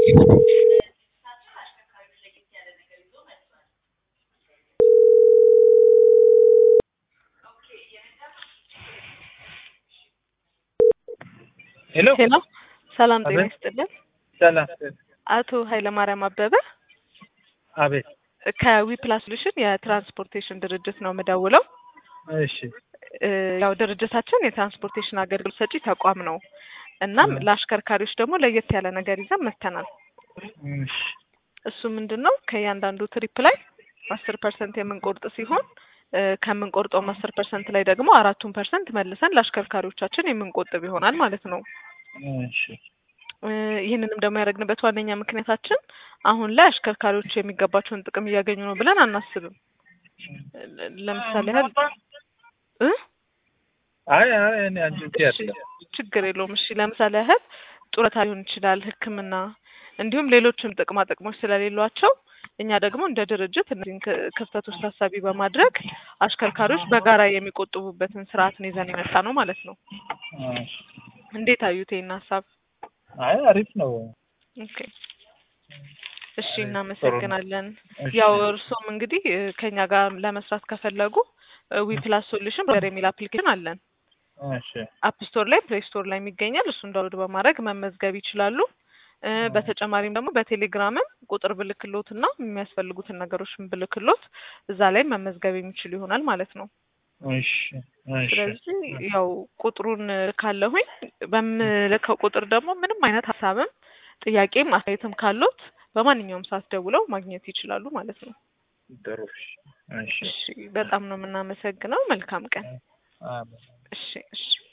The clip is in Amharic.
ሄሎ ሄሎ ሰላም ጤና አቤት። ይስጥልን። ሰላም አቶ ኃይለማርያም አበበ አቤት ከዊፕላስ ሶሉሽን የትራንስፖርቴሽን ድርጅት ነው የምደውለው። እሺ እ፣ ያው ድርጅታችን የትራንስፖርቴሽን አገልግሎት ሰጪ ተቋም ነው። እናም እ። ለአሽከርካሪዎች ደግሞ ለየት ያለ ነገር ይዘን መጥተናል። እሺ እሱ ምንድን ነው ከእያንዳንዱ ትሪፕ ላይ አስር ፐርሰንት የምንቆርጥ ሲሆን እ፣ ከምንቆርጠውም አስር ፐርሰንት ላይ ደግሞ አራቱን ፐርሰንት መልሰን ለአሽከርካሪዎቻችን የምንቆጥብ ይሆናል ማለት ነው። እሺ እ፣ ይህንንም ደግሞ ያደረግንበት ዋነኛ ምክንያታችን አሁን ላይ አሽከርካሪዎች የሚገባቸውን ጥቅም እያገኙ ነው ብለን አናስብም። ለ- ለምሳሌ ያህል እ? አይ አይ እኔ አንቺ እሺ፣ ችግር የለውም። እሺ ለምሳሌ ያህል ጡረታ ሊሆን ይችላል፣ ሕክምና እንዲሁም ሌሎችም ጥቅማ ጥቅሞች ስለሌሏቸው እኛ ደግሞ እንደ ድርጅት እነዚህን ክ- ክፍተቶች ታሳቢ በማድረግ አሽከርካሪዎች በጋራ የሚቆጥቡበትን ስርዓትን ይዘን የመጣ ነው ማለት ነው። እንዴት አዩት ይህን ሀሳብ? አይ አሪፍ ነው። ኦኬ እሺ፣ አይ፣ እናመሰግናለን። እሺ። ያው እርሶም እንግዲህ እ፣ ከኛ ጋር ለመስራት ከፈለጉ ዊፕላስ ሶሉሽን ብለር የሚል አፕሊኬሽን አለን። እሺ አፕ ስቶር ላይ ፕሌይ ስቶር ላይ የሚገኛል። እሱን ዳውንሎድ በማድረግ መመዝገብ ይችላሉ። እ፣ በተጨማሪም ደግሞ በቴሌግራምም ቁጥር ብልክሎት እና የሚያስፈልጉትን ነገሮች ብልክሎት እዛ ላይ መመዝገብ የሚችሉ ይሆናል ማለት ነው። እሺ እሺ ስለዚህ ያው ቁጥሩን ካለሁኝ በምልከው ቁጥር ደግሞ ምንም አይነት ሀሳብም ጥያቄም አስተያየትም ካሎት በማንኛውም ሰዓት ደውለው ማግኘት ይችላሉ ማለት ነው። ጥሩ እሺ እሺ እሺ፣ በጣም ነው የምናመሰግነው። መልካም ቀን። አሜን። እሺ፣ እሺ።